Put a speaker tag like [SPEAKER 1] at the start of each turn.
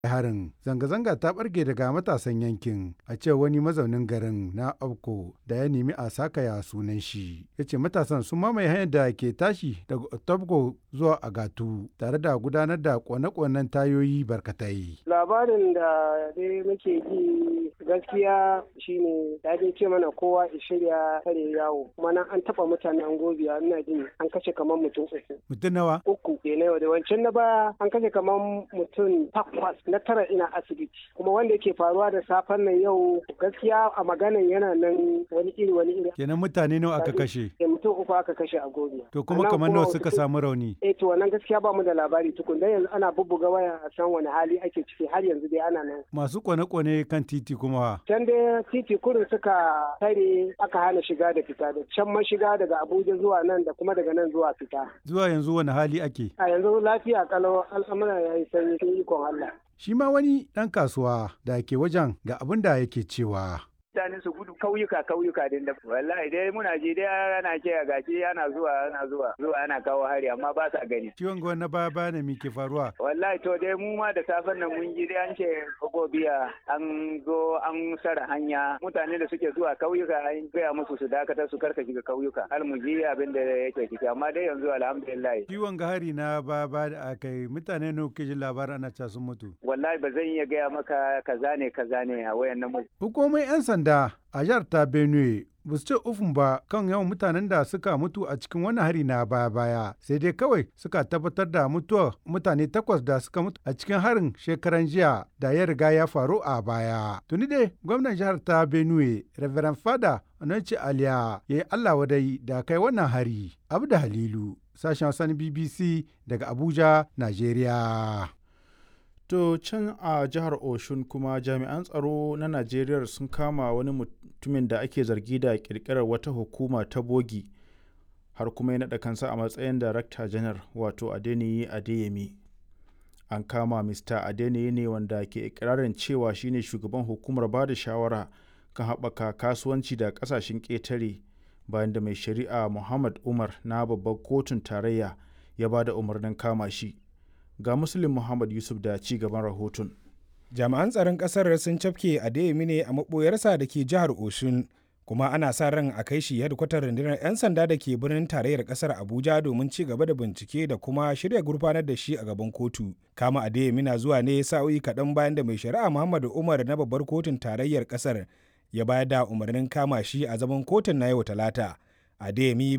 [SPEAKER 1] harin zanga-zanga ta barke daga matasan yankin a ce wani mazaunin garin na abko da ya nemi a sakaya sunan shi ya ce matasan sun mamaye hanyar da ke tashi daga otobko zuwa agatu tare da gudanar da kone-konen tayoyi barkatai
[SPEAKER 2] labarin da dai muke ji gaskiya shine da dai ce mana kowa ya shirya kare yawo kuma nan an taba mutane an gobiya ina jin an kashe kamar mutum uku
[SPEAKER 1] mutum nawa
[SPEAKER 2] uku ke na yau da wancan na baya an kashe kamar mutum takwas na tara ina asibiti kuma wanda yake faruwa da safen nan yau gaskiya a maganan yana nan wani iri wani iri
[SPEAKER 1] kenan mutane nawa aka kashe
[SPEAKER 2] eh mutum uku aka kashe a gobiya
[SPEAKER 1] to kuma kamar nawa suka samu rauni
[SPEAKER 2] eh to wannan gaskiya ba mu da labari tukun dan yanzu ana bubbuga waya a san wani hali ake ciki har yanzu dai ana nan
[SPEAKER 1] masu kone-kone kan titi kuma
[SPEAKER 2] can dai titi kurin suka tare aka hana shiga da fita da can man shiga daga abuja zuwa nan da kuma daga nan zuwa fita
[SPEAKER 1] zuwa yanzu wani hali ake
[SPEAKER 2] a yanzu lafiya kalau al'amura ya yi sanyi sun ikon allah
[SPEAKER 1] shi ma wani ɗan kasuwa da ke wajen ga abin da yake cewa
[SPEAKER 3] mutane su gudu kauyuka kauyuka din da wallahi dai muna ji dai ana ce a gashi ana zuwa ana zuwa zuwa ana kawo hari amma ba sa gani
[SPEAKER 1] ciwon gwa na baya baya ne ke faruwa
[SPEAKER 3] wallahi to dai mu ma da safen nan mun ji dai an ce gobiya an zo an sara hanya mutane da suke zuwa kauyuka an gaya musu su dakatar su karka shiga kauyuka har mu ji abin da yake ciki amma dai yanzu alhamdulillah
[SPEAKER 1] ciwon ga hari na baya baya da aka yi mutane ne kuke jin labarin ana ca sun mutu
[SPEAKER 3] wallahi ba zan iya gaya maka kaza ne kaza ne a wayan nan
[SPEAKER 1] hukumomin 'yan sanda a jihar ta benue ba su ce ufun ba kan yawan mutanen da suka mutu a cikin wani hari na baya-baya sai dai kawai suka tabbatar da mutuwar mutane takwas da suka mutu a cikin harin shekaran jiya da ya riga ya faru a baya tuni dai gwamnan jihar ta benue reverend fada onanci aliya ya yi allah wadai da kai wannan hari abu da halilu sashen wasan bbc daga abuja nigeria
[SPEAKER 4] To can a jihar Oshun kuma jami'an tsaro na Najeriya sun kama wani mutumin da ake zargi da kirkirar wata hukuma ta bogi har kuma ya naɗa kansa a matsayin darakta janar wato Adeniyi Adeyemi. An kama Mr. Adeniyi ne wanda ke ikirarin cewa shine shugaban hukumar ba da shawara kan haɓaka kasuwanci da ƙasashen ƙetare bayan da mai shari'a Muhammad Umar na babbar kotun tarayya ya ba da umarnin kama shi. ga muslim muhammad yusuf da ci gaban rahoton
[SPEAKER 5] jami'an tsaron kasar sun cafke adeyemi ne a maɓoyarsa da ke jihar oshun kuma ana sa ran a kai shi hedkwatar rundunar 'yan sanda da ke birnin tarayyar kasar abuja domin ci gaba da bincike da kuma shirya gurfanar da shi a gaban kotu kama adeyemi na zuwa ne sa'o'i kaɗan bayan da mai shari'a muhammadu umar na babbar kotun tarayyar kasar ya bayar da umarnin kama shi a zaman kotun na yau talata adeyemi